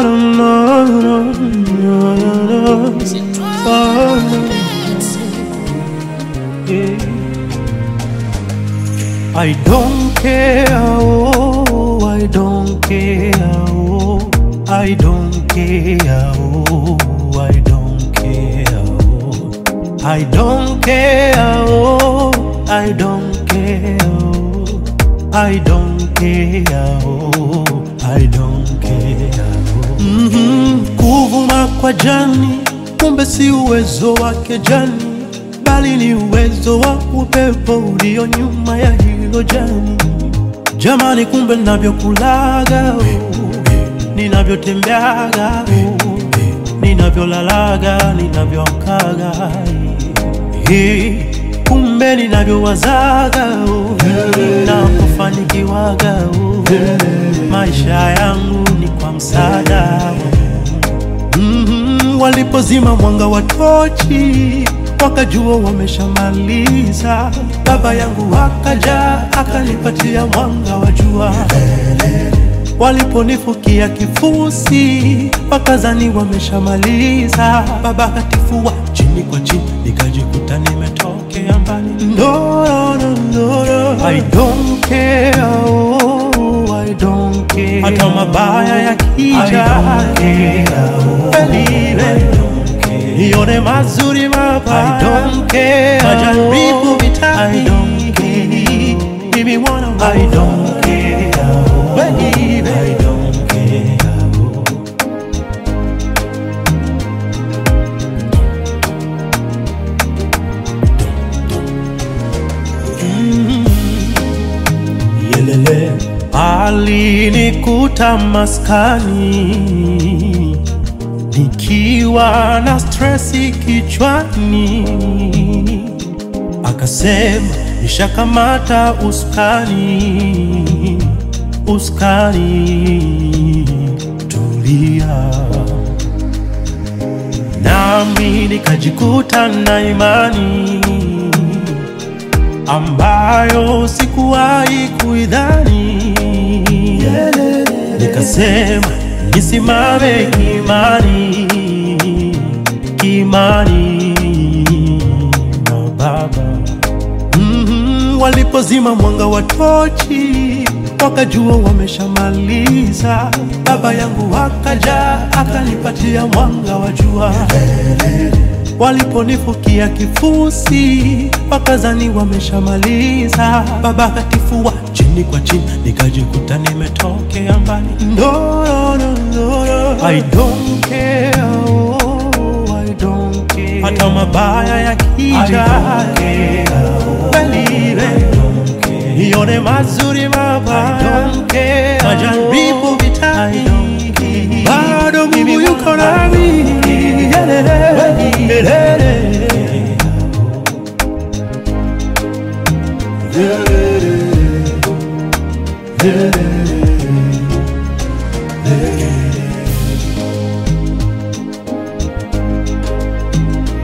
no, no, no, no, no. Oh, yeah. I don't care, oh, I don't care, oh, I don't care, oh, I don't care, oh, I don't care, oh, I don't care, oh, I don't care, oh, I don't care, oh. Mhm, kuvuma kwa jani, kumbe si uwezo wake jani bali ni uwezo wa upepo ulio nyuma ya hilo jani. Jamani, kumbe ninavyokulaga, oh, ninavyotembeaga, oh, ninavyolalaga, ninavyoamkaga, eh, kumbe ninavyowazaga, oh, ninapofanikiwaga, oh, maisha yangu ni kwa msaada wa Mhm, walipozima mwanga wa tochi wakajua wameshamaliza. Baba yangu akaja akanipatia mwanga wa jua. Waliponifukia kifusi wakazani wameshamaliza. Baba akatifua chini kwa chini, nikajikuta nimetokea mbali. No, no, no, no, no. I don't care, oh, I don't care. Hata mabaya yakija, believe it nione mazuri mabaya. I don't care. Majaribu vitani. I don't care. Mimi mwana wa I don't care. Baby. I don't care. Mm. Yelele alinikuta maskani nikiwa na stresi kichwani, akasema nishakamata uskani, uskani, tulia. Nami nikajikuta na imani ambayo sikuwahi kuidhani, nikasema nisimame kimani, kimani na Baba. Mhm, walipozima mwanga wa tochi wakajua wameshamaliza. Baba yangu akaja akanipatia mwanga wa jua. Waliponifukia kifusi wakazani wameshamaliza. Baba akatifua chini kwa chini, nikajikuta nimetokea mbali. No, no, no, no, no. I don't care, oh, I don't care. Hata mabaya yakija, believe it. nione mazuri mabaya, majaribu vitani, bado Mungu yuko nami. Yelele, yelele. Yelele, yelele.